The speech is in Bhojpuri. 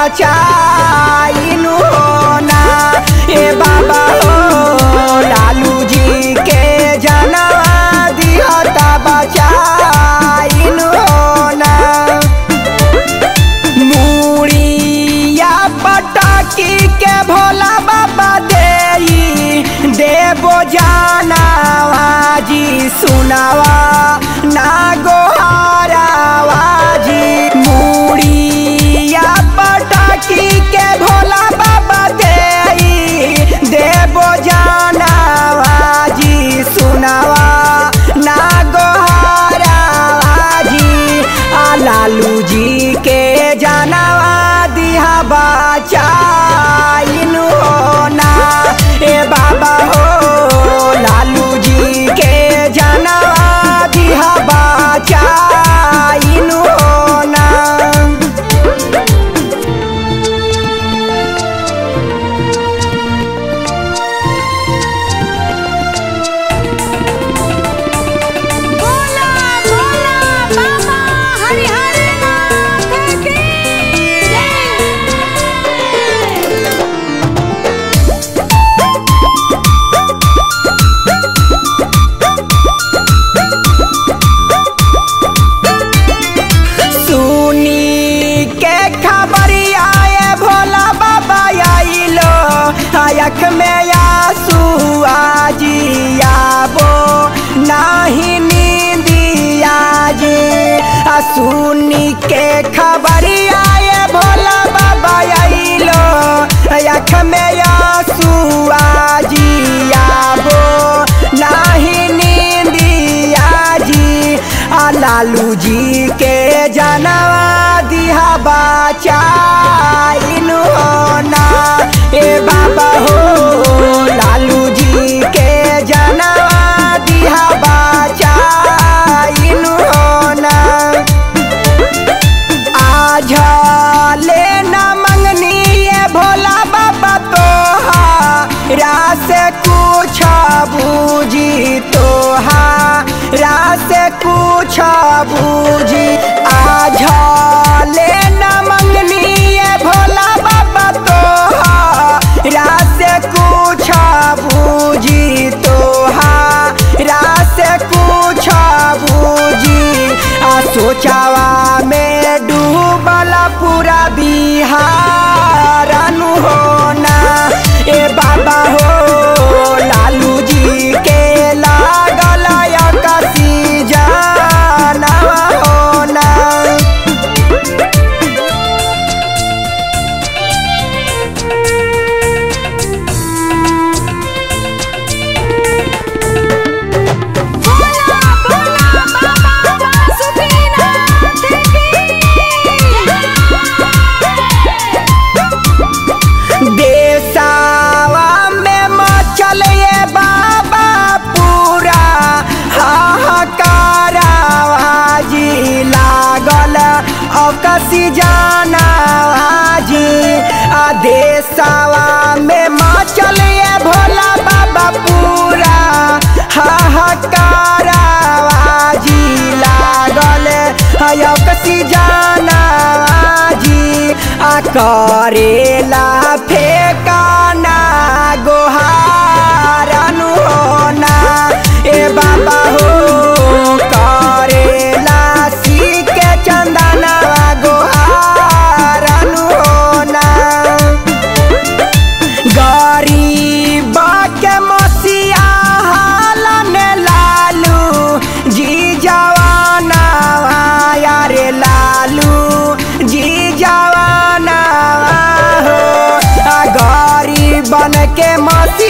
बचाइनु हो ना ए बाबा हो लालू जी के जनवा दिहता बचाइनु हो ना मुड़िया पटाकी के भोला बाबा देई देबो जानावा जी सुनावा ना गोहारावा जी मुड़िया पटाकी के भोला बाबा देई देबो जानावा जी सुनावा ना गोहारावा जी आ लालू जी के जानवा दिहा बचाइनु हो ना ए बाबा हो लालू जी के जानवा दिहा बचाइनु हो ना बोला बोला बाबा हरिहर नाथ की जय सुनी के खबरिया ये भोला बाबा आइलो आयख में आंसू आजियाबो नाही नींदिया जी आ सुनी के खबरिया ये भोला बाबा आइलो आयख में आंसू आजियाबो नाही नींदिया जी आ लालू जी के जनवा दिहा बचाइनु हो ना ए बाबा हो लालू जी के जनवा दिहा बचाइनु हो ना आज ले न मंगनी ये भोला बाबा तो रास कुछ बूझी तो रास कुछ बूझी आज ले न मंगनी ये भोला बाबा तो रास कुछ बूझी तो रास कुछ बूझी आ सोचावा में डूबल पूरा बिहार अनु हो ना ए बाबा हो लालू जी के लागल कसी जाना हो ना बोला बोला बाबा वासुकीनाथ की देसावा में मचल ये बाबा पूरा हाहाकारावा जी लागल अकसी जाना जी आ देसावा में मचल ये भोला बाबा पूरा हाहाकारावा जी लागल अकसी जाना जी आ करेला फेकाना गोहार अनु हो ना ए बाबा हो करेला सी के चंदना गोहार अनु हो ना गरीब के मसीहा हालन लालू जी जवाना यारे लालू जी जवाना हो आ गरीबन के मसीहा